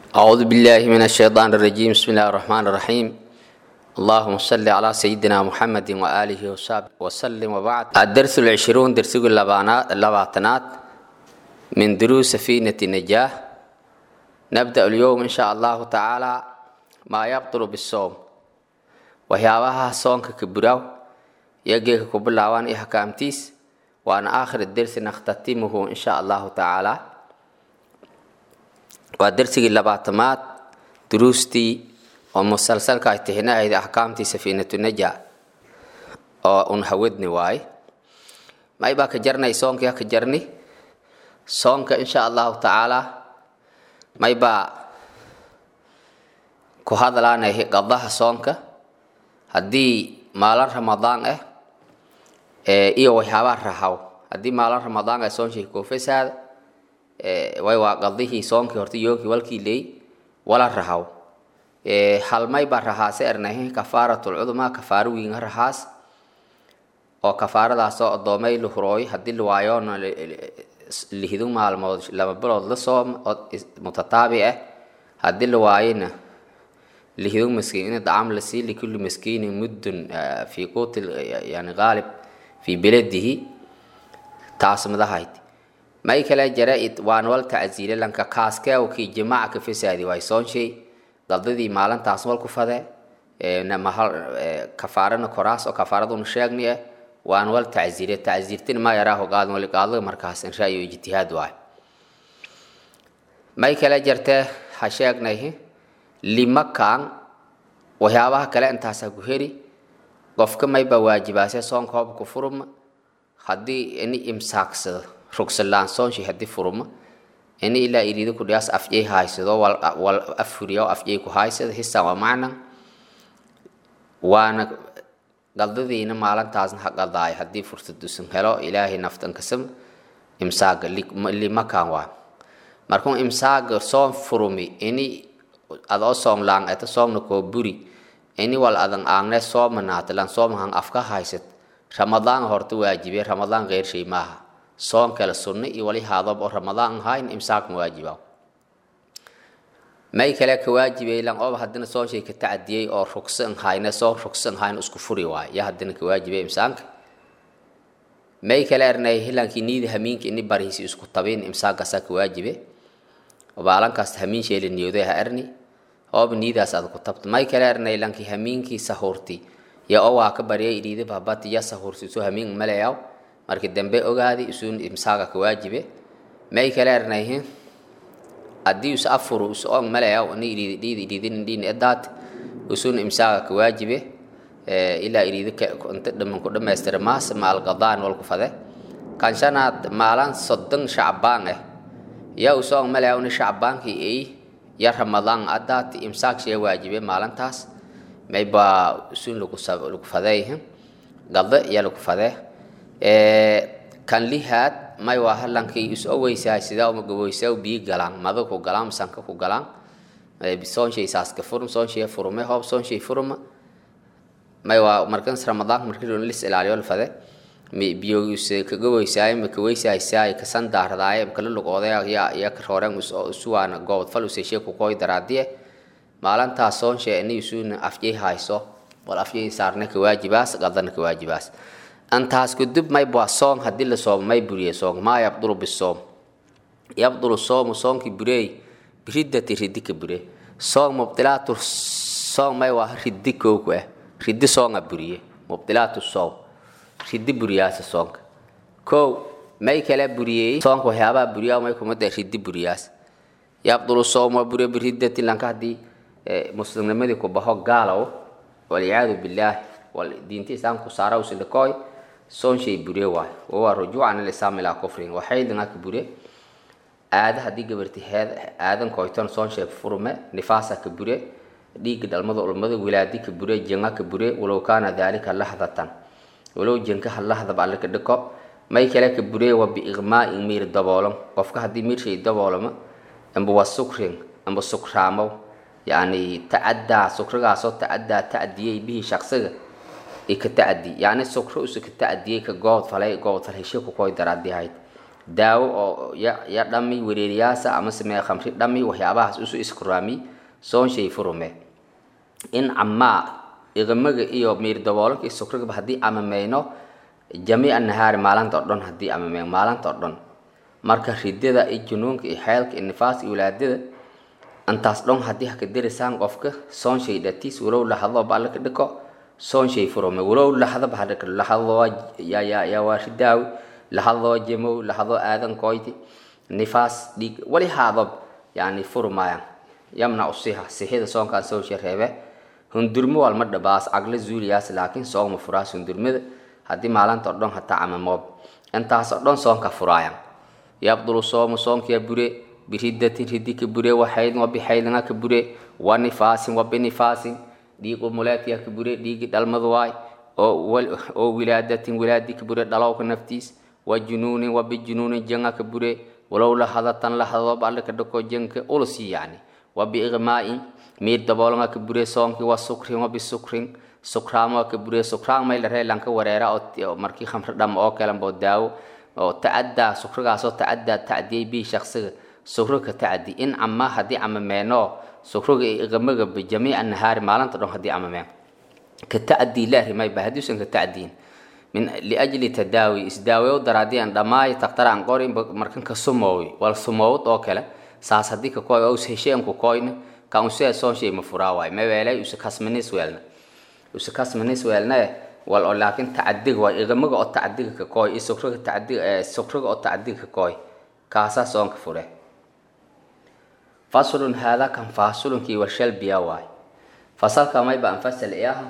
أعوذ بالله من الشيطان الرجيم بسم الله الرحمن الرحيم اللهم صل على سيدنا محمد وآله وصحبه وسلم وبعد الدرس العشرون درس اللباتنات من دروس سفينة النجاة نبدأ اليوم إن شاء الله تعالى ما يبطل بالصوم وهيابها صونك كبراو يجيك كبلاوان إحكامتيس وأن آخر الدرس نختتمه إن شاء الله تعالى waa darsigii labaatamaad duruustii oo musalsalka ay tixinahayd axkaamtii safiinatu naja oo un hawadni waaye may baa ka jarnay soonkia ka jarni soonka insha allahu tacaala may baa ku hadlaanay qadaha soonka haddii maalin ramadaan ah iyo waxyaabaha rahaw haddii maalin ramadaan ah soonshay koofesaada way waa qadihii soonkii horta yoogii walkii leey wala rahaw halmay baa rahaase ernahe kafaaratul cudma kafaaro wiinga rahaas oo kafaaradaasoo adoomay la hurooy haddii la waayoona lihidu maalmood laba bilood la soom oo mutataabi ah haddii la waayona lihidu maskiin in dacam la sii likulli maskiinin muddun fi quuti yani qaalib fi beladihi taas madahayd may kale jara waan wal tacziile lanka kaaskee kii jimaaca ka fasaadi waay soonshay qaldadii maalintaas wal ku fade kafaarana koraas oo kafaaraduna sheegni ah waan wal tacziile tacziirtin ma yaraaho qaadan wali qaadada markaas in ra'yo ijtihaad waay may kale jartee ha sheegnay limakaan waxyaabaha kale intaasa ku heri qofka mayba waajibaase soonka hoob ku furuma haddii ini imsaaksado rugsalaan soonshi haddii furuma ini ilaa iriida ku dhiyaas afjay haysado wal afuriya afjay ku haysado hisan waa macna waana qaldadiina maalintaasna ha qaldaayo haddii fursad dusan helo ilaahay naftan kasam imsaaga limakan waa markuu imsaaga soon furumi ini adoo soom laang eto soomna koo buri ini wal adan aangne soomanaata lan soomahan afka haysad ramadaan horta waajibe ramadaan qeyr shay maaha soon kale sunno iyo wali haadob oo ramadaan ahayn imsaak ma waajiba may kale ka waajibay lan ooba haddina soon shay ka tacadiyey oo rugsan hayna soon rugsan hayn isku furi waay ya haddina ka waajibay imsaanka may kale ernay hilankii niida hamiinka ini bariisi isku tabin imsaakaasaa ka waajibe baalankaas hamiin sheeli niyooday ha erni ooba niidaas aad ku tabto may kale ernay lankii hamiinkii sahuurti ya oo waa ka baryay iriida babati ya sahuurti soo hamiin malayaw markii dambe ogaadi isuun imsaaga ka waajibe may kale ernayhin haddii us afuru us on malayaw ni iriidi iriidin dhiin edaat usuun imsaaga ka waajibe ilaa iriidi inta dhaman ku dhamaystira maas maal qadaan wal ku fade kan shanaad maalan soddon shacbaan ah yaa usoo malayaw ni shacbaankii ay ya ramadaan adaati imsaak shee waajibe maalintaas may baa usuun lagu lagu fadeyhin qada yaa lagu fadee kan lihaad may waa halankii is oweysahay sidaa uma gaboysaa biyi galaan mada ku galaan sanka ku galaan soonshay saaska furum soonshay furume hoob soonshay furuma may waa markans ramadaanka markii loo lis ilaaliyo la fade biyo ka gaboysaay ma ka weysaysaay ka san daardaay kala lugooday ya ya ka rooreen usuwaana goobad fal usay sheeku koy daraadiye maalintaas soonshay inay isuuna afjay hayso wal afjay saarne ka waajibaas qadana ka waajibaas antaas kudub may bua soom haddii la soomo may buriye soom maa yabdulu bisoom yabdulu soomu soomkii burey biridati ridi ka bure soom mubdilaatu soom may waa ridi kooku ah ridi soonga buriye mubdilaatu soom ridi buriyaasa soonka kow may kala buriyey soonka waxyaabaha buriyaa may kumada ridi buriyaas yabdulu soom waa buriye biridati lanka haddii muslimnimadii ku baho gaalow walciyaadu bilaahi wal diinta islaamku saara usilakooy soon shay bure waay waa rujuucan ilislaam ilaa kufrin waxaydana ka bure aada haddii gabarti heed aadan koyton soon shay furume nifaasa ka bure dhiigga dhalmada ulmada wilaadi ka bure jenga ka bure walow kaana daalika lahdatan walow jenkaha lahdab alle ka dhiko may kale ka bure wa biiqmaa'in miir daboolam qofka haddii miir shay daboolamo amba waa sukrin amba sukraamow yacni tacaddaa sukrigaasoo tacaddaa tacdiyey bihii shaqsiga ka tacdi yani sukro usa ka tacdiyey ka goobod falay goobod fal heshe ku koy daraadi ahayd daawo oo ya ya dhami wereeriyaasa amase mee khamri dhami waxyaabahaas isu iskuraami soon shay furume in camaa iqamaga iyo miir daboolanka iyo sukrigaba haddii amameyno jamiica nahaari maalinta oo dhan haddii amameyno maalinta oo dhan marka ridada iyo junuunka iyo xeelka iyo nifaaska iyo walaadada intaas dhan haddii haka derisaan qofka soon shay dhatiis walow lahado ba alla ka dhiko soon shay furume walow lahadaba hadhaka lahadoo ya ya ya waa ridaawi lahadoo jemow lahadoo aadan koyti nifaas dhiig wali haadob yani furmayan yamnacu siha sixida soonkaan soo shareebe hundurmo walma dhabaas cagla zuuliyaas laakiin soogma furaas hundurmada haddii maalinta o dhan hataa camamoob intaas oo dhan soonka furaayan yabdulu soomu soonkiya bure biriddatin ridi ka bure waxaydin wabixaydinga ka bure wa nifaasin wabinifaasin dhiig umuleetiya ka bure dhiigi dhalmad waay oo wilaadatin wilaadi ka bure dhalowka naftiis wa junuunin wabijunuunin jenga ka bure walow lahadatan lahadoob alle ka dhako jenka ulusi yani wabiiqmaa'in miir daboolanga ka bure soonkii wa sukrin wabisukrin sukraamo ka bure sukraan may la reelanka wareera oo markii khamri dham oo kalanbo daawo oo tacaddaa sukrigaasoo tacaddaa tacdiyay bii shaksiga sukriga tacdi in cama haddii camameenoo sukriga iyo iqamaga bijamiica nahaari maalinta dhan haddii camameen ka tacdii la rimayba haddiusan ka tacdiin min liajli tadaawi isdaaweyo daraadii aan dhammaay taktara aan qorin markan ka sumoowi wal sumoowad oo kale saas haddii ka koy aus hesheen ku koyna kan usee soon shay ma furaa waay ma weelay usa kasmanis weelna usa kasmanis weelna wal oo laakiin tacadiga waa iqamaga oo tacadiga ka koy iyo sukriga tacadiga sukriga oo tacadiga ka koy kaasaa soonka fure faslun haadaa kan faasulunkii warshal biya waay fasalka mayba anfasal iyaha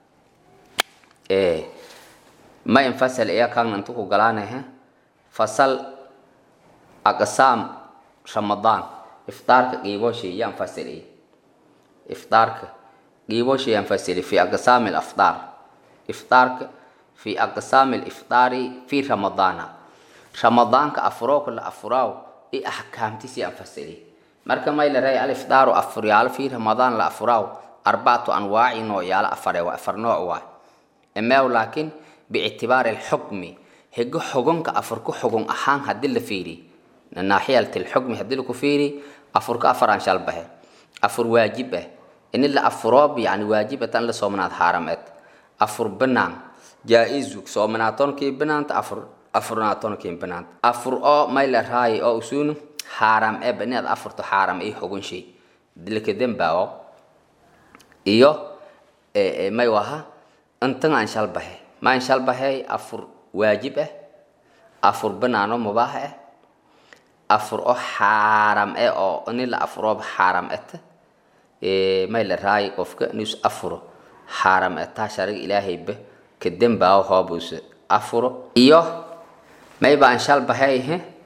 ma infasal iya kan intu ku galaanahe fasal aqsaam ramadaan iftaarka qiibooshi iyo anfasal iya iftaarka qiibooshi iyo anfasal fi aqsaam alaftaar iftaarka fi aqsaam aliftaari fi ramadaana ramadaanka afuroo kala afuraaw i axkaamtiisi anfasali marka may la ray aliftaaru afuryaalo fi ramadaan la afuraaw arbacatu anwaaci nooyaalo afare waa afar nooc waa emeew laakiin biictibaari alxukmi higo xugunka afurka xugun ahaan haddii la fiiri naaxiyat alxukmi haddii laku fiiri afurka afaraan shalbahe afur waajib ah ini la afuroob yani waajibatan la soomanaad haarameed afur banaan jaa-izu soomanaatonokii banaanta afur afurnaatonkii banaanta afur oo may la raayi oo usuunu xaaram eba inaad afurto xaaram iyo xugun shay dilka dembao iyo may waha intan aan shalbahe maan shalbahay afur waajib ah afur banaano mubaax ah afur oo xaaram eh oo ini la afurooba xaaram eta may la raayi qofka inus afuro xaaram etaa shariga ilaahayba ka dembaawo hoobuuse afuro iyo may baan shalbahay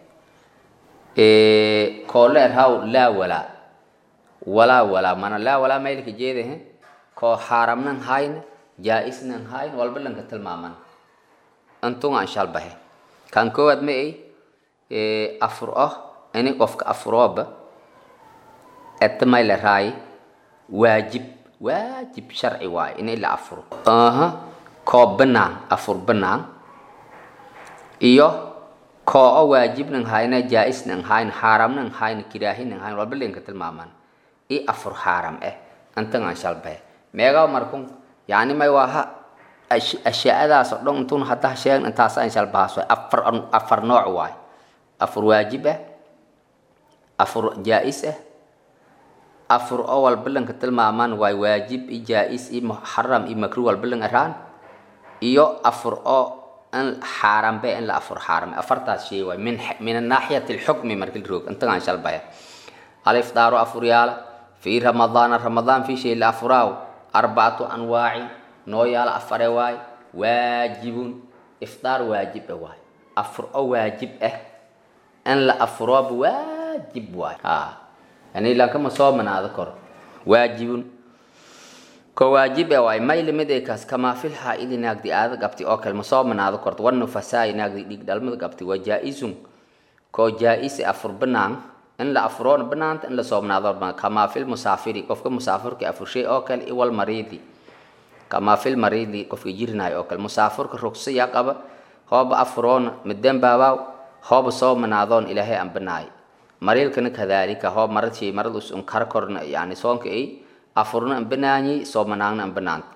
kooleer haw laa walaa walaa walaa mana laa walaa maylka jeedahe koo xaaramnan hayna jaa-isnan hayn walba lanka tilmaaman antungaan shalbahe kan koowaad ma ay afur oh ini qofka afurooba eta may la raayi waajib waajib sharci waayo ini la afuro aha koo banaan afur banaan iyo koo o waajibnan hayna jaa-isnan hayn xaaramnan hayn kiraahinan hayn walba lanka tilmaaman i afur xaaram eh antangaan shalbahe meegaa markun yani may waaha ashyaadaas oo dhan intun haddaa sheegn intaasaan shalbahaas waay afar afar nooc waay afur waajib ah afur jaa-is ah afur oo walba lanka tilmaamaan waay waajib i jaa-is i muxaram i makru walba lang araan iyo afur oo in xaaram be in la afur xaaram afartaas shay waay min min anaaxiyati alxukmi markii la roog intagaan shalbaya alifdaaro afuryaala fi ramadaana ramadaan fi shay la afuraaw arbacatu anwaaci nooyaala afare waay waajibun iftaar waajib ah waay afur oo waajib ah in la afurooba waajib waay ha yani lankama soo manaado koro waajibun ko waajib ah waay may lamid ay kaas kamaa fil xaa-idi naagdi aada gabti oo kale ma soo manaado korto wanufasaai naagdi dhiig dhalmada gabti waa jaa-isun koo jaa-is afur banaan in la afuroona banaanta in la soomnaado kamaa fil musaafiri qofka musaafirka afurshay oo kale iwal mariidi kamaa fil mariidi qofka jirinayo oo kale musaafirka rugsiya qaba hooba afuroona midembaabaw hooba soo manaadoon ilaahay aan banaay mariilkana kadaalika hoob maradshii marad us un kar korna yani soonka ay afurna an banaanyi soo manaagna an banaanta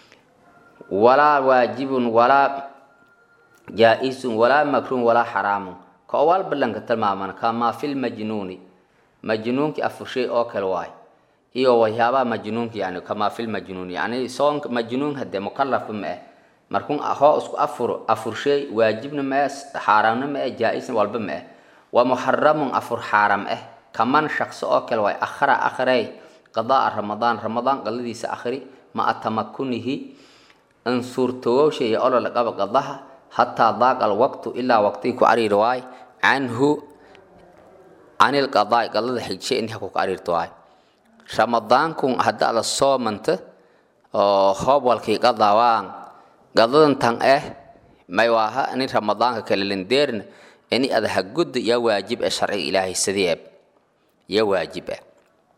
walaa waajibun walaa jaa-isun walaa makruun walaa xaraamun ka owaal ballanka tilmaaman kamaa fil majnuuni majnuunki afurshay oo kale waay iyo waxyaabaha majnuunka yani kamaa fil majnuun yani soonka majnuun hadee mukalafba ma ah markun hoo isku afuro afurshay waajibna ma ah xaaraamna ma ah jaa-isna walba ma ah waa muxaramun afur xaaram ah kaman shaqso oo kale waay akhara akhrey qadaa ramadaan ramadaan qadadiisa akhri ma atamakunihi in suurtogowsha iyo olol qaba qadaha hataa daaqa alwaqtu ilaa waqtigii ku cariiri waay canhu canil qadaai qadada xigshay intii ku cariirto waay ramadaankun hadda ada soomanta oo hoobwalkii qadaawaan qadadan tan ah may waaha nin ramadaanka kale lindeerna ini ada hagudda yaa waajib ah sharciga ilaahay sidii eb yaa waajib ah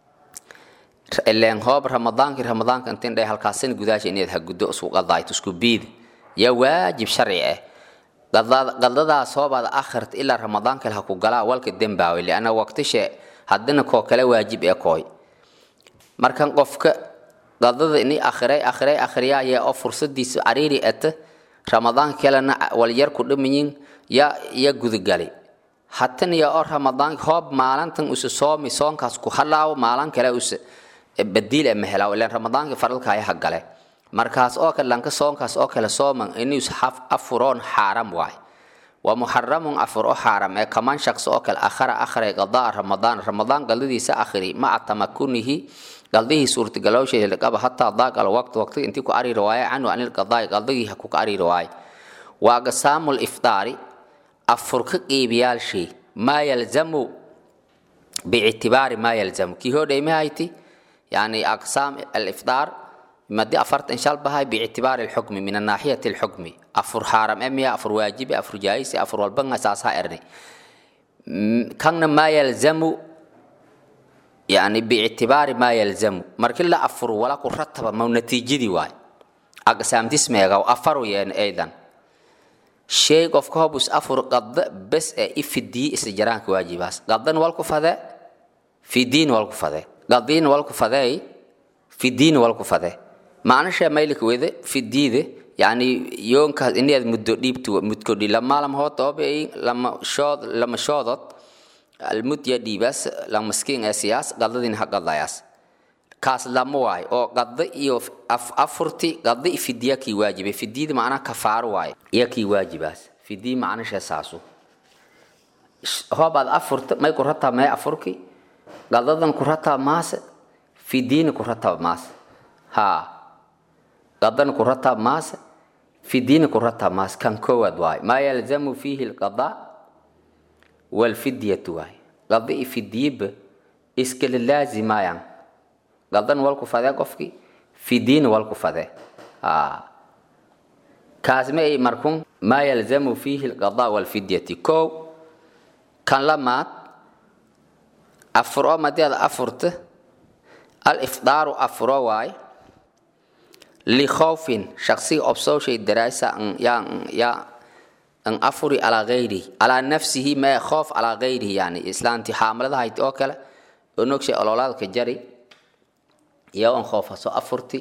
ileen hoob ramadaankii ramadaanka intin dhay halkaasin gudaasha inaad haguddo isku qadaayto isku biid yaa waajib sharci ah qadadaas hoobaada akhirta ilaa ramadaanka ha ku galaa walka dembaawe lianna waqtishe haddina koo kale waajib ee kooy markan qofka qadada ini akhiray akhiray akhriyaaya oo fursadiisa cariiri ata ramadaanka kalena walyar ku dhamayin ya ya gudagali hatan ya oo ramadaanka hoob maalintan usa soomi soonkaas ku halaawo maalin kale usa badiil ma helaawo ilaan ramadaanka faradka ayaa gale markaas oo kale lanka soonkaas oo kale sooman inuu haf afuroon xaaram waay waa muxaramun afur oo xaaram ee kaman shaqsi oo kale akhara akhray qadaa ramadaan ramadaan qaldadiisa akhri maca tamakunihi qaldihii suurtagalowsheeda qaba hataa daaqal waqti waqti intii ku cariiri waaye canhu anil qadaai qaldagii ha ku cariiri waaye waa qasaamul iftaari afur ka qiibiyaalshii maa yalzamu biictibaari maa yalzamu kii hodhaymahayti yani aqsaam aliftaar madi afartan shal bahay biictibaari alxukmi min anaaxiyati alxukmi afur xaaram emiya afur waajibi afur jaayisi afur walbanga saasaa ernay kanna maa yalzamu yani biictibaari maa yalzamu markii la afur wala ku rataba ma natiijadii waay aqsaamtismeega afaru yeen aydan shay qofka hobus afur qadda bes ee ifidii isla jaraanka waajibaas qaddan walku fade fidiin walku fade qadiin walku fadey fidiin walku fade macnasha maylika wede fidiide yani yoonkaas inaad muddo dhiibtu mudkodhi lamaalam hootoobe lama shood lama shoodod almud ya dhiibaas la maskiin ee siyaas qadadin ha qadayaas kaas lama waay oo qada iyo afurti qada iyo fidiya kii waajibe fidiyada macnaha kafaaro waay iya kii waajibaas fidiy macnasha saasu hoobaad afurta may ku rataa may afurki qadadan ku rataa maase fidiyna ku rataa maase haa qadan ku rataa maase fidiyna ku rataa maase kan koowaad waay maa yalzamu fiihi alqadaa walfidyatu waay qada iyo fidiyaba iskala laazimayaan qadan walku fadee qofkii fidiina walku fadee kaasma ay markun maa yalzamu fiihi alqadaa walfidyati kow kan lamaad afuro madeeda afurta alifdaaru afuro waay likhawfin shaksiga obsowshay daraasa yaa an afuri calaa gayrihi calaa nafsihi mee khoof calaa gayrihi yani islaantii xaamalada hayti oo kale oo nogshay ololaadka jari iyo an khoofaso afurti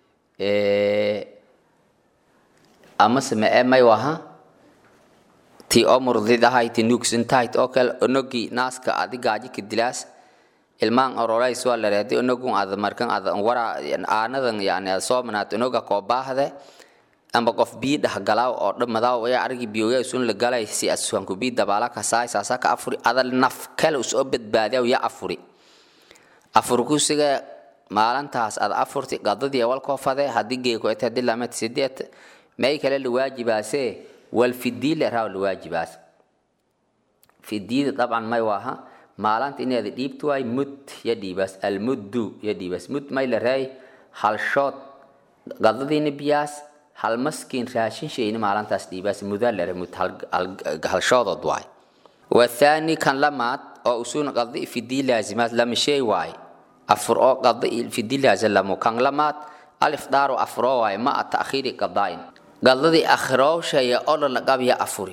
amase mee may waha ti oo murdid ahayti nuugsantahayd oo kale onogii naaska adi gaaji ka dilaas ilmaan orolays waa lareedi onogun ada markan ada wara aanadan yani ada soomanaad onoga koo baahde amba qof bii dhahgalaaw oo dhammadaaw ayaa arigii biyoya isun la galay si asuhanku bii dabaala kasaay saasa ka afuri ada naf kale usoo badbaadiyaw ya afuri afurkusiga maalintaas ad afurti qadadii walkoo fade haddii geekoete haddii lamet sideet may kale la waajibaasee wal fidii le raaw la waajibaas fidiida dabcan may waaha maalinta inaad dhiibto waay mud ya dhiibaas almuddu ya dhiibaas mud may la raay halshood qadadiina biyaas hal maskiin raashin shayna maalintaas dhiibaas mudaa la mud halshoodood waay wathaani kan lamaad oo usuun qadi fidii laazimaad lama shay waay afur oo qadi fidii laazim lamo kan lamaad alifdaaru afuro waay ma ta'khiiri qadaa'in qadadii akhirowshaya oo la qabya afuri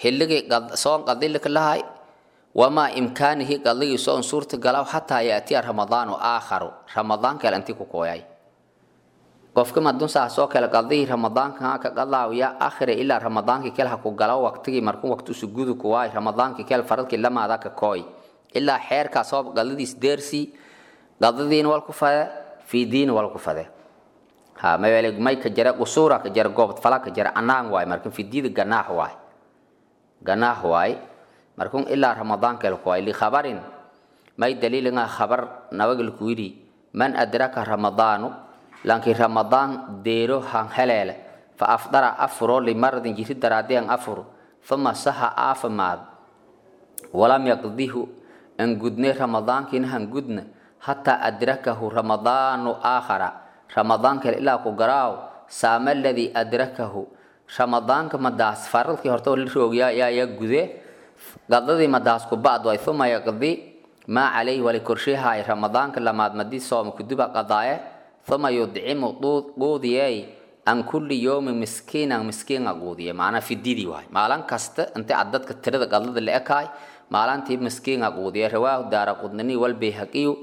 hilligii soon qadilika lahay wamaa imkaanihi qadligii soon suurta galaw xataa yaatiya ramadaanu aakharu ramadaan kale intii ku kooyay qofka madun saasoo kale qadihii ramadaanka ka qadlaawya akhire ilaa ramadaankii kale ha ku galo waqtigii markuu waqti sugudu ku waay ramadaankii kale faradkii lamaada ka kooy ilaa xeerkaas oo qadadiis deersii qadadiina wal ku fade fiidiina wal ku fade ha mawele may ka jara qusuura ka jara goob fala ka jara anaan waay markan fiidida ganaax waay ganaax waay markun ilaa ramadaan kale ku waay li khabarin may daliilanga khabar nawagil ku yidhi man adraka ramadaanu laakiin ramadaan deero han heleele fa afdara afuro limaradin jiri daraadeen afur uma saha aafamaad walam yaqdihu an gudne ramadaankiina han gudna hataa adrakahu ramadaanu aakhara ramadaan kale ilaa ku garaaw saama aladii adrakahu ramadaanka madaas faradkii horta la roogyaa yaa yaa gude qadadii madaas ku bacd way uma yaqdi maa calayhi wali korshehaay ramadaanka lamaad madii sooma kuduba qadaaye uma yudcimu quudiyey an kulli yowmin miskiinan miskiina quudiye macnaa fididii waay maalin kasta inta ad dadka tirada qadlada la ekaay maalintii miskiina quudiye rawaahu daara qudnani wal bayhaqiyu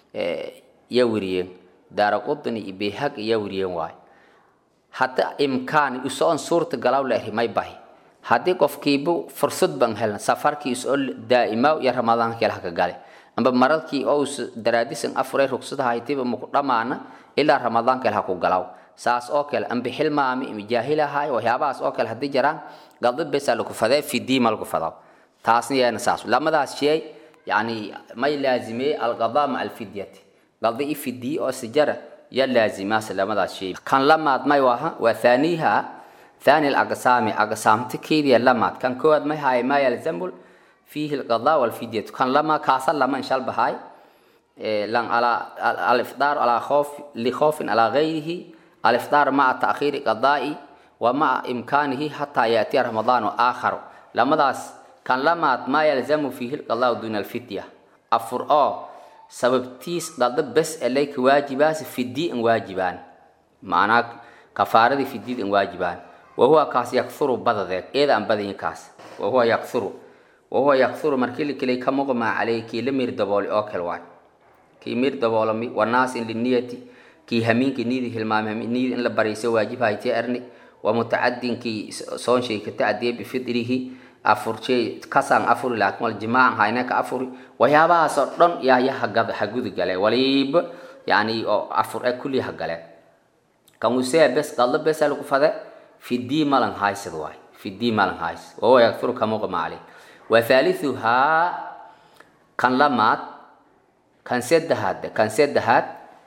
ya weriyeen daara qudni iyo bayhaq ya weriyeen waay hadda imkaan isoon suurta galaw la eri may bahi haddii qofkiibu fursad ban helna safarkii isoo daa'ima iyo ramadaanka kale haka gale amba maradkii oo daraadisan afuray rugsada haytiba maku dhamaana ilaa ramadaan kale ha ku galaw saas oo kale amba xilmaami ima jaahil ahaay waxyaabahaas oo kale haddii jiraan galda besa lagu fadee fidiima lagu fadaw taasna yeena saas lamadaas shay yani may laazimeye alqadaa maca alfidyati galda i fidiye oo sijara ya laazimaas lamadaas shay kan lamaad may waha waa thaniiha thani alaqsaami aqsaamta keediya lamaad kan koowaad may haay maa yalzamul فيه القضاء والفدية كان لما كاسل لما إن شاء الله هاي لان على الإفطار على خوف لخوف على غيره الإفطار مع تأخير قضاء ومع إمكانه حتى يأتي رمضان آخر لما داس كان لما ما يلزم فيه القضاء دون الفدية أفر أو سبب تيس قضاء بس إليك واجبات في الدين واجبان معناك كفارة في الدين واجبان وهو كاس يكثر بدذك إذا أن بدين كاس وهو يكثر wahuwa yakuru markii lakilay ka muqmaa caleyh kii la miir daboolay oo kale waay kii miir daboolami wanaasin liniyati kii hamiinkii niidi hilmaamay niidi in la barayso waajib haytee erni wa mutacadinkii soonshay ka tacdiye bifidrihi afurjey kasaan afuri laakin wal jimaacan hayne ka afuri waxyaabahaas oo dhan yaa ya hagad hagudi gale waliba yani oo afur e kulli hagale kan usee bes qadlo besa lagu fade fidii malan haysad waay fidii malan hays wahuwa yakuru ka muqmaa caleyh وثالثها كان لمات كان سدهاد كان سدهاد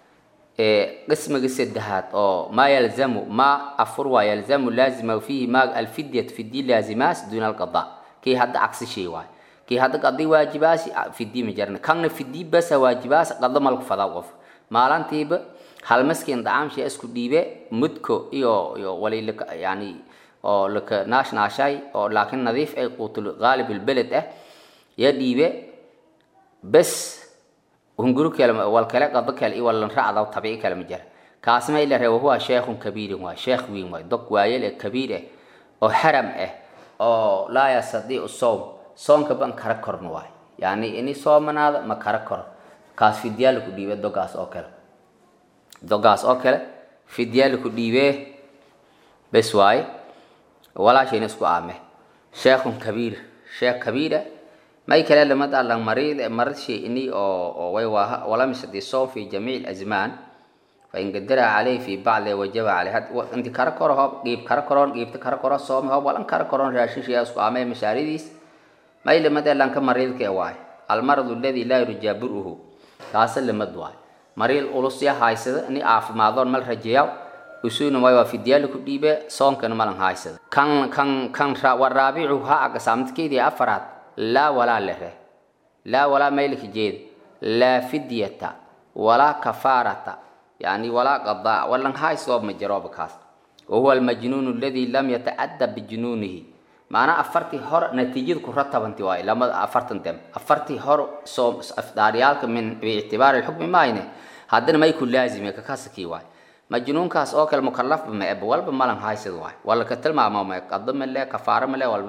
قسم سدهاد أو ما يلزم ما أفر يلزم لازم فيه ما الفدية في الدين لازمات دون القضاء كي هذا عكس شيء واي كي هذا قضي واجبات في الدين مجرنا كان في الدين بس واجبات قضى ملك فضا وقف ما لان تيب هل مسكين دعام شيء اسكو ديبه مدكو يو يو ولي لك يعني oo laka naash naashay oo laakiin nadiif ay quutul qaalib albeled ah ya dhiibe bes hunguru kale wal kale qado kale iyo walan raacda tabiici kale ma jira kaasma ila reewa huwa sheekhun kabiir waa sheekh weyn waa dog waayel ee kabiir ah oo haram ah oo laa yastadiicu soom soonka ban kara korn waay yani ini soomanaada ma kara koro kaas fidyaal ku dhiibe dogaas oo kale dogaas oo kale fidyaal ku dhiibe bes waaye walaashayna isku aame sheekhun kabiir sheekh kabiira may kale lamad allan marid marid shay'ini oo oo way waa walam yastadi soom fi jamiic azmaan fa in qadara alayhi fi ba'd wajaba alayhi had inti kara koro hoob qiib kara koron qiibta kara koro soom hoob walan kara koron raashin shay isku aame mashaaridiis may lamad allan ka maridka waay al maradu alladhi la yurja buruhu kaas lamad waay mariil ulus ya haysada ni aafimaadon mal rajeeyo usuuna way waa fidyaal ku dhiibe soonkana malan haysada kan kan kan waraabicu ha aga saamtkeedii afaraad laa walaa lehe laa walaa maylka jeed laa fidyata walaa kafaarata yani walaa qadaa walan haysoo ma jirooba kaas wahuwa almajnuun aladi lam yatacadda bijunuunihi maanaa afartii hor natiijada ku ratabanti waaye lamada afartan dem afartii hor soo afdaaryaalka min biictibaari lxukmi maayne haddana may ku laazime kakasakii waaye majnuunkaas oo kale mukalafba ma eba walba malan haysad waay wala ka tilmaamo ma qado male kafaaro male walba male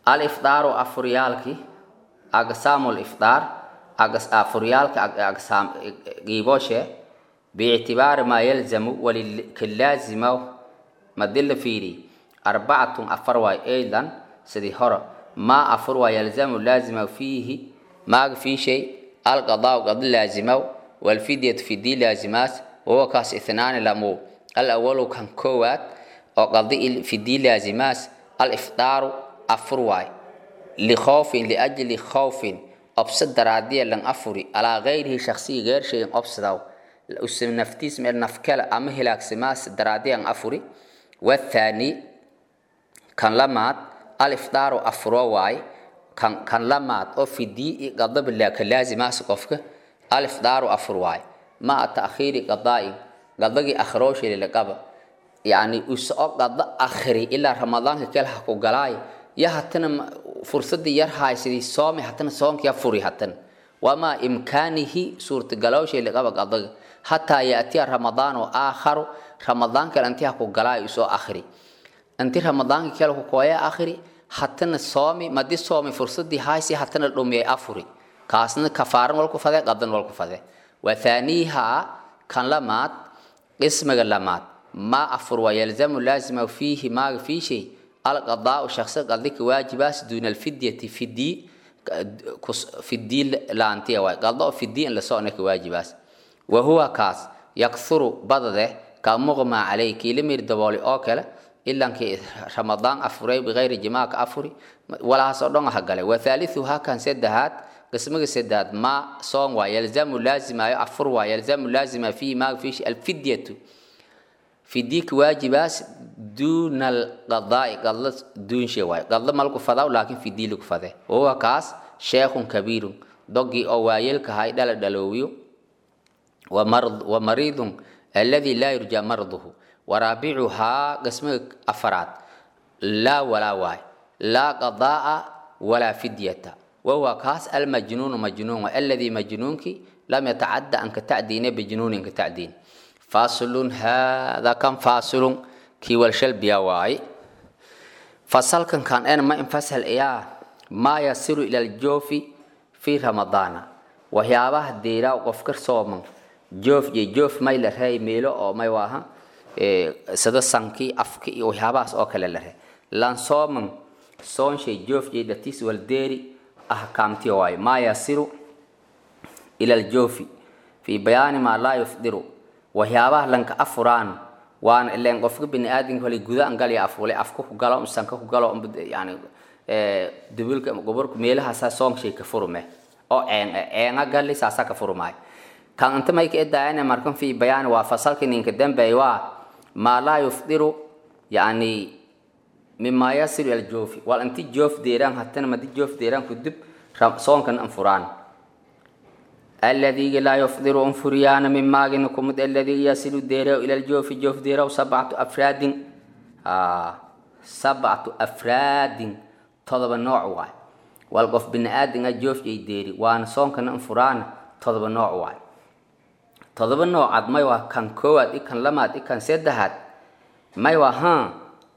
alifdaaru afuryaalki aqsaamu lifdaar afuryaalka aqsaam giiboshe biictibaari maa yalzamu walikalaazima madila fiiri arbacatun afar waay aydan sidii hore maa afur waa yalzamu laazima fiihi maaga fii shay alqadaau qadi laazimaw walfidyatu fidii laazimaas wahuwa kaas ithnaani lamu alawalu kan koowaad oo qadi fidii laazimaas alifdaaru afur waay likhoofin liajli khawfin obsa daraadiya lan afuri alaa gayrihi shaksiga geer shayin obsadaw naftiis meel nafkale ama hilaagsamaas daraadiyan afuri wathaani kan lamaad alifdaaru afuro waay kan kan lamaad oo fidii qadabila ka laazimaas qofka alifdaaru afur waay maa taakhiiri qadaa'in qadagii akhirooshili laqaba yani usoo qada akhiri ilaa ramadaanka kale ha ku galaay ya hatana fursadii yar haysidii soomi hatana soonkiya furi hatana wamaa imkaanihi suurtagalowshili qaba qadaga hataa yaatiya ramadaan oo aakharu ramadaan kale intii ha ku galaay usoo akhiri inti ramadaanka kale ku kooya akhiri hatana soomi madi soomi fursadii haysi hatana dhumiyay afuri kaasna kafaaran walku fade qadan walku fade wathaaniiha kan lamaad qismiga lamaad ma afur waa yalzamu laazima fiihi maaga fii shay alqadaau shaqsi qadika waajibaas duuna alfidyati fidii fidii laantiya waay qado fidii in la soconaka waajibaas wahuwa kaas yakthuru badade ka muqma calay kiila mir dabooli oo kale ilankii ramadaan afuray bikayri jimaaka afuri walahaasoo dhan ha galay wathaalithuha kan saddexaad qismiga saddexaad ma soon waa yalzamu laazimayo afur waa yalzamu laazima fiihi maaga fiishi alfidyatu fidiika waajibaas duuna alqadaai qadla duunshe waay qadla malku fadaw laakiin fidii lagu fade wahuwa kaas sheekhun kabiirun dogii oo waayeelkahay dhala dhaloowiyo wa mariidun alladii laa yurjaa marduhu waraabicuhaa qismiga afaraad laa walaa waay laa qadaaa walaa fidyata wahuwa kaas almajnuunu majnuun alladii majnuunkii lam yatacadda an ka tacdiine bijnuunin ka tacdiin fasilun hada kan fasilun kii walshalbiya waay fasalkan kan en ma infasal iyaa maa yasiru ila aljoofi fi ramadaana waxyaabaha deeraa qofka sooman joof iyo joof may la reey meelo oo may waaha sida sankii afki iyo waxyaabahaas oo kale la ree lan sooman soonshay joof iyo dhatiis waldeeri ahkaamti waayo maa yasiru ila aljoofi fi bayaani maa laa yufdiru waxyaabaha lanka afuraan waana ileen qofka bini aadamka hole gudaan galya afule afka ku galo sanka ku galo yani dubilka gobolka meelahaasaa soongshay ka furume oo een eenga gali saasaa ka furumaay kan inta may ka edaayana markan fi bayaani waa fasalka ninka dambeey waa maa laa yufdiru yani mima yasiru ila joofi wal inti joof deeraan hatana madi joof deeraan kudib soonkan anfuraan الذي لا يفطر أنفريان من ماغنكم الذي يصل ديره إلى الجوف جوف ديره سبعة أفراد آه سبعة أفراد طلب النوع واي والقف بن آدم جوف جي ديري وان صون كان أنفران طلب النوع واي طلب النوع عد ما يوا كان كواد إكان لماد إكان سيدهات ما يوا ها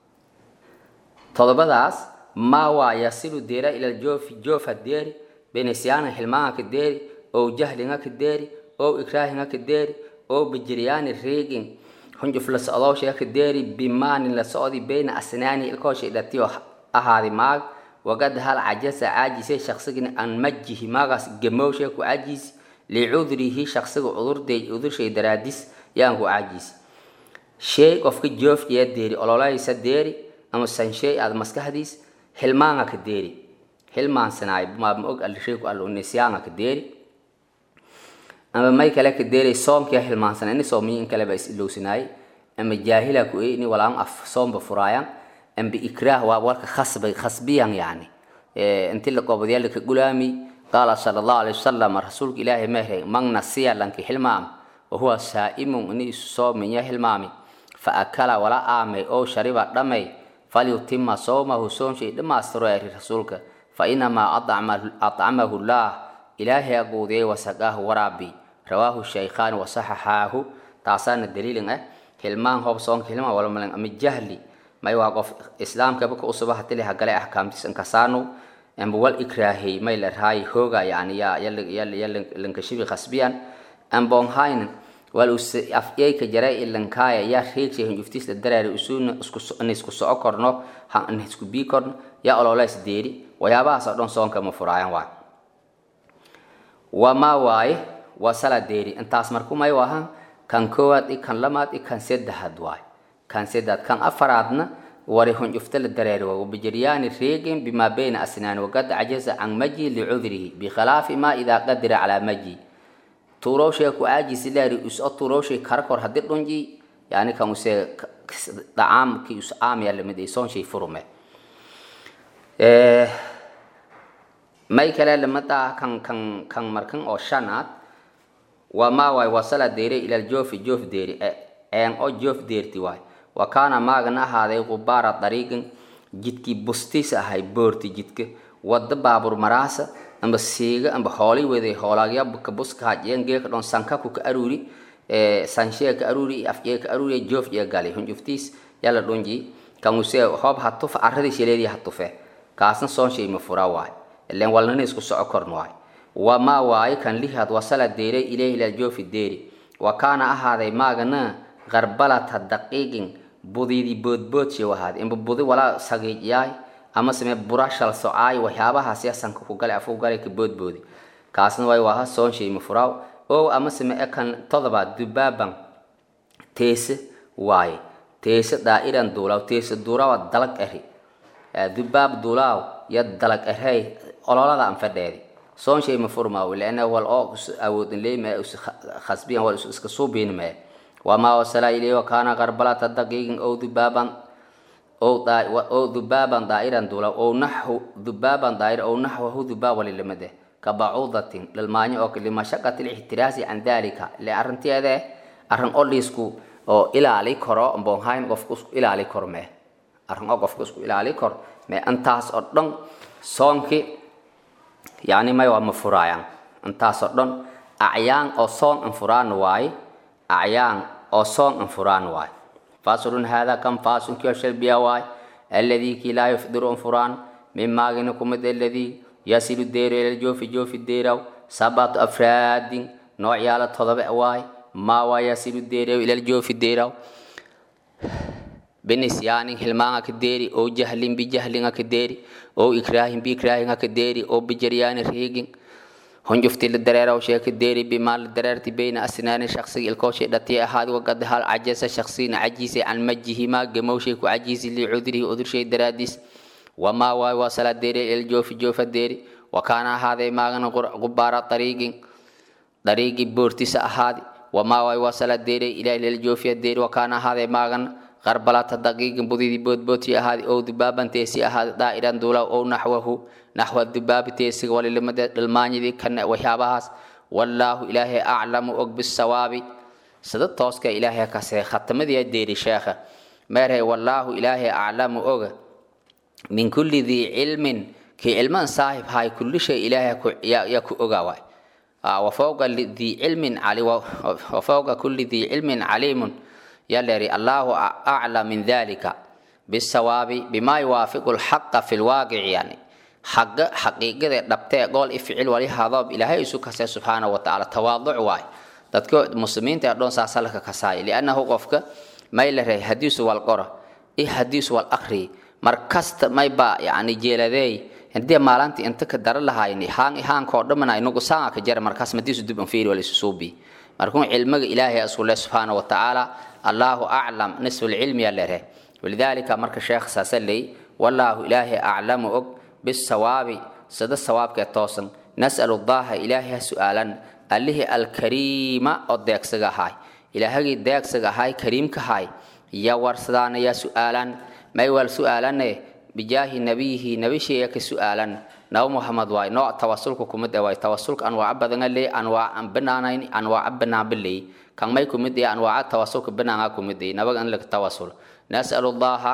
طلب داس ما وا يصل ديره إلى الجوف جوف الديري بنسيان حلمان كديري oo jahlinga ka deeri oo ikraahinga ka deeri oo bijiryaani reegin hunjuf la socdoosha ka deeri bimaanin la socdi bayna asnaani ilkoosha dhatiyo ahaadi maag wagad hal cajasa caajise shaqsigina an majihi maagaas gamowsha ku caajisi licudrihi shaqsiga cudurday cudurshay daraadis yaan ku caajisi shay qofka joofkiya deeri ololaysa deeri ama sanshay aad maskaxdiis hilmaanga ka deeri hilmaansanaay maama og alshayku allo nisyaanga ka deeri ama may kale ka deeray soomkia hilmaansan ini soomiyi in kaleba is ilowsinaay ama jaahila ku ini walaan af soomba furaayan amba ikraah waa warka khasbay khasbiyan yani inti la qoobadyaa laka gulaami qaala sala allahu alayhi wasalam rasuulka ilaahay mehe man nasiya lanki hilmaam wahuwa saa'imun ini isu soominya hilmaami fa akala wala aamay oo shariba dhamay falyutima soomahu soomshay dhammaastiro eri rasuulka fa inamaa acamahu llah ilaahay aguudiyay wasaqaahu waraabi rawaahu shaykhaan wasaxaxaahu taasaana daliilin ah hilmaan hoob soonka hilmaan walmalin ama jahli may waa qof islaamkaba ka usuba hatili hagale axkaamtiis inkasaanu amba wal ikraahey may la raay hooga yani ya ya lankashibi khasbiyan ambon hayn wal us afyeyka jaray ilankaaya ya reegshay hunjuftiis la daraari usuuna isku isku soco korno han isku bii korno ya ololeys deeri waxyaabahaas oo dhan soonka ma furaayan waay wamaa waaye waa sala deeri intaas marku may wahan kan koowaad i kan lamaad i kan saddexaad waay kan saddexaad kan afaraadna wari hunjufta la dareeri waa wabijiryaani reegin bimaa bayna asnaani waqad cajaza can maji licudrihi bikhilaafi ma idaa qadira calaa maji tuurowshay ku aajisi leeri uso tuurowshay karakor haddii dhunji yani kan use dhacaamkii us aamya lamid ay soonshay furume may kale lamada kan kan kan markan oo shanaad waa maa waay wasala deere ilal joofi joof deeri een oo joof deerti waay wa kaana maagana ahaaday qubaara dariiqin jidkii bustiis ahay boorti jidka wada baabur maraasa amba siiga amba hoolay weday hoolaagya ka buska hajeen geeka dhon sankaku ka aruuri sanshee ka aruuri afjee ka aruuri joof jee gali hunjuftiis yala dhunji kan use hoob hatufa arradii shaleedii hatufe kaasna soonshay ma fura waay ilen walnana isku soco korn waay wamaa waaye kan lihaad wasala deeray ilayhi lal joofi deeri wa kaana ahaaday maagana qarbalata daqiiqin budidi boodboodshe wahaad inba budi walaa sagiijyaay ama same burashal socaay waxyaabahaas ya sanka ku gale afu gale ka boodboodi kaasna way waha soonshay ma furaaw oo ama same ekan todobaad dubaaban teese waaye teese daa'iran duulaaw teese duulaawa dalag eri dubaab duulaaw ya dalag erey ololada an fadheedi soonshay ma furmaaw leana wal oo awoodin leeyma khasbiyan wal iska suubiin mee wamaa wasala ilayhi wakaana qarbalata daqiiqin ow dubaaban ow dubaaban daa'iran duulaaw ow naxu dubaaban daa'ir ow naxwahu dubaab walilamade ka bacuudatin dhalmaanyo oo limashaqati lixtiraasi can dalika le arrinteede arrin oliisku oo ilaali karo mbonhayn qofku isku ilaali kor mee arrin oo qofku isku ilaali kor mee intaas oo dhan soonki yani may waa ma furaayaan intaas oo dhan acyaan oo soon an furaan waaye acyaan oo soon an furaan waaye faslun hada kan faasunkiyo shalbiya waaye alladii kii laa yufdiru an furaan min maagina kumid alladii yasilu deero ila joofi joofi deeraw sabatu afraadin noocyaala todoba waaye maa waa yasilu deeraw ila joofi deeraw binisyaanin hilmaanga ka deeri oo jahlin bijahlinga ka deeri oo ikraahin biikraahinga ka deeri oo bijaryaani riigin hunjufti la dareeraw shee ka deeri bimaa la dareerti bayna asnaani shaksiga ilkooshay dhatiya ahaad wagad hal cajasa shaksina cajiisay can majihimaa gamowshay ku cajiisi licudrihi udurshay daraadiis wamaa waay waa sala deeri il joofi joofa deeri wa kaana ahaaday maagana gubaara dariigin dariigi boortisa ahaadi wamaa waay waa sala deeri ilaa il joofiya deeri wa kaana ahaaday maagana qarbalata daqiiqin budidii boodbooti ahaadi ow dubaaban teesi ahaadi daa'iran duulaw ow naxwahu naxwa dubaabi teesiga walilimada dhalmaanyadii kana waxyaabahaas wallaahu ilaahay aclamu og bisawaabi sida tooska ilaahay kasee khatamadii deeri sheekha meerhay wallaahu ilaahay aclamu oga min kulli dii cilmin kii cilman saahib hay kulli shay ilaahay ya ku ogaa waay wafawqa dii cilmin cali wafawqa kulli dii cilmin caliimun يلري الله أعلى من ذلك بالصواب بما يوافق الحق في الواقع يعني حق حقيقة دبتة قول افعل ولي هذا إلهي سبحانه سبحانه وتعالى تواضع واي dadka muslimiinta dhoon saasalka kasaay liannahu qofka may la ray hadiisu wal qora i hadiisu wal akhri mar kasta may ba yani jeeladeey hadii maalintii inta ka dara lahayni haan haan ko dhamana inagu saa ka jar markaas madiisu dib an fiiri wal isuubi markuu cilmiga ilaahay asule subhanahu wa ta'ala الله أعلم نصف العلم يلره ولذلك مرك الشيخ ساسلي والله إلهي أعلم أك بالصواب سد الصواب كتوسن نسأل الله إلهي سؤالا الله الكريم أديك سجاهاي إلهي ديك سجاهاي كريم كهاي يا ورسدان يا سؤالا ما يول سؤالا بجاه نبيه نبي شيء سؤالا نو محمد واي نوع توسلك كمد واي توسلك أنواع بدن لي أنواع بنانين أنواع بنا باللي kan may kumid yahay anwaaca tawasulka banaanga kumid yahay nabaga in laga tawasul nasalu llaha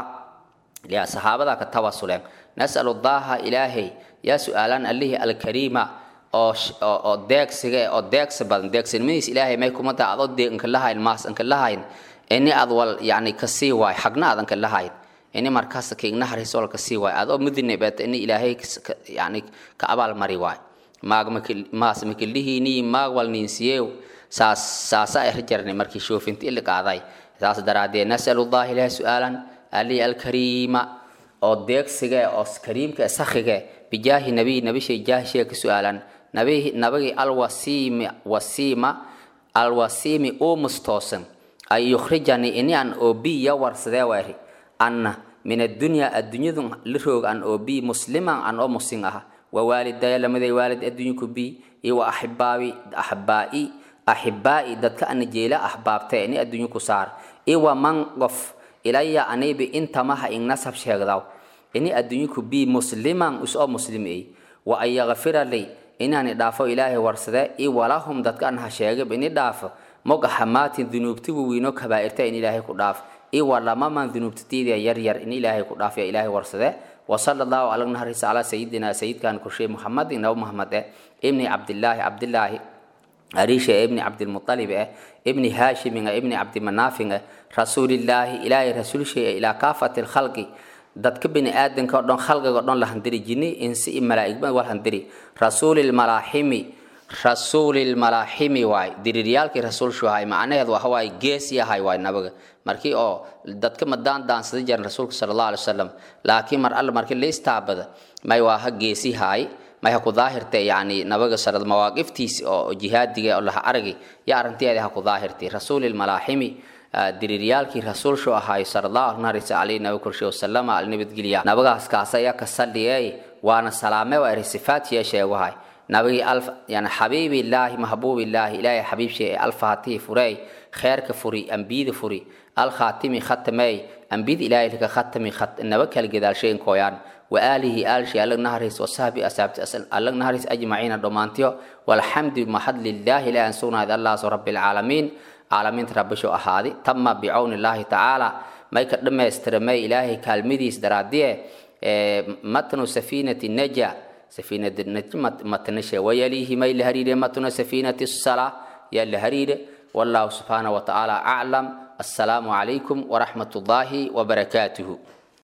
ya saxaabada ka tawasuleen nasalu llaha ilaahay yaa su-aalaan allihii alkariima oo oo deegsiga oo deegsi badan deegsinimadiis ilaahay may kuma taa adoo dee inka lahayn maas inka lahayn ini ad wal yani kasii waay xagna aad inka lahayn ini markaas kiigna hariso walka sii waay adoo mudinibet ini ilaahay yani ka abaal mari waay maag maas makilihiini maag wal ninsiyeew saas saasa ay rajarni markii shoofinti ili qaaday saas daraadee nasalu llahi ilahi su-aalan ali alkariima oo deegsiga oo kariimka sakhiga bijaahi nabiy nabishay jaahishee ka su-aalan nabi nabagi alwasiimi wasiima alwasiimi uu mustoosan ay yukhrijani ini an obi ya warsadee weeri anna min addunya addunyadu la roog an obi musliman an oo musin aha wawaalidaya lamaday waalid adduunyaku bi iyo wa axibaabi axbaa'i axibaa'i dadka ana jeela axbaabtee ini adduunyaku saar iyo wa man qof ilaya anibi intamaha ing nasab sheegdaw ini adduunyaku bi musliman is oo muslim ey wa an yakfira li inaani dhaafo ilaahay warsade i walahum dadka an ha sheegab ini dhaafo moga hamaatin dunuubtigu wiino kabaa'irta in ilaahay ku dhaaf i walamaman dunuubtatiida yaryar in ilaahay ku dhaaf ya ilaahay warsade وصلى الله على نهر على سيدنا سيد كان كرشي محمد نو محمد ابن عبد الله عبد الله أريشة ابن عبد المطلب ابن هاشم ابن عبد مناف رسول الله إلهي رسول شيء إلى كافة الخلق dadka bini aadanka oo dhan khalqiga oo dhan la handiri jinni insi iyo malaa'igba wal handiri rasuulil malaaximi rasuulil malaaximi waay diriiryaalkii rasuulshu ahay macnaheedu waxa waaye gees yahay waay nabaga markii oo dadka madaan daansada jiran rasuulka sala allahu alay wasalam laakiin mar alla markii la istaabada may waa ha geesi haay may ha ku daahirtay yacni nabaga sala mawaaqiftiisi oo jihaadiga oo laha aragi ya arrinteeda ha ku daahirtay rasuulil malaaximi diriiryaalkii rasuulshu ahaay sala allahu naharisa calayhi nabi korshe wasalama alnabadgelya nabagaas kaas ayaa ka saldhiyay waana salaame waa eri sifaat yeesheeguhay nabigi alf yani xabiibillaahi mahbuubillaahi ilaahay xabiibshe ee alfaatihi furey kheerka furi ambiyada furi alkhaatimi khatamey ambiyada ilaahay laka khatami naba kala gadaalshayn kooyaan وآله آل شيء الله نهرس وصحبه أصحاب الله نهرس أجمعين دومانتيو والحمد محد لله لا أنسونا هذا الله رب العالمين عالمين رب شو أهادي تم بعون الله تعالى ما يكرم استرمي إلهي كالمديس درادية متن سفينة النجا سفينة النجا متنشة ويليه ما الهرير متن سفينة الصلاة يا الهرير والله سبحانه وتعالى أعلم السلام عليكم ورحمة الله وبركاته